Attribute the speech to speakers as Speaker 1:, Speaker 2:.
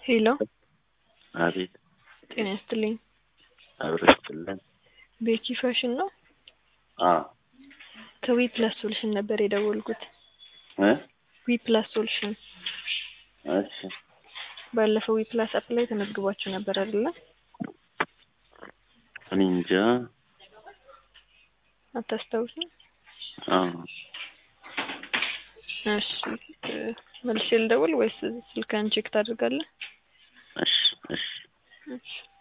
Speaker 1: ሄሎ
Speaker 2: አቤት
Speaker 1: ጤና ይስጥልኝ።
Speaker 2: አብረችልን
Speaker 1: ቤኪ ፋሽን ነው?
Speaker 2: አ
Speaker 1: ከዊ ፕላስ ሶሉሽን ነበር የደወልኩት።
Speaker 2: እ
Speaker 1: ዊ ፕላስ ሶሉሽን
Speaker 2: እሺ
Speaker 1: ባለፈው ዊ ፕላስ አፕ ላይ ተመዝግባችሁ ነበር አይደለ?
Speaker 2: እኔ እንጃ።
Speaker 1: አታስታውሱም?
Speaker 2: አ
Speaker 1: እሺ እ መልሼ ልደውል ወይስ ስልክህን ቼክ ታደርጋለህ?
Speaker 2: እሺ እሺ
Speaker 1: እሺ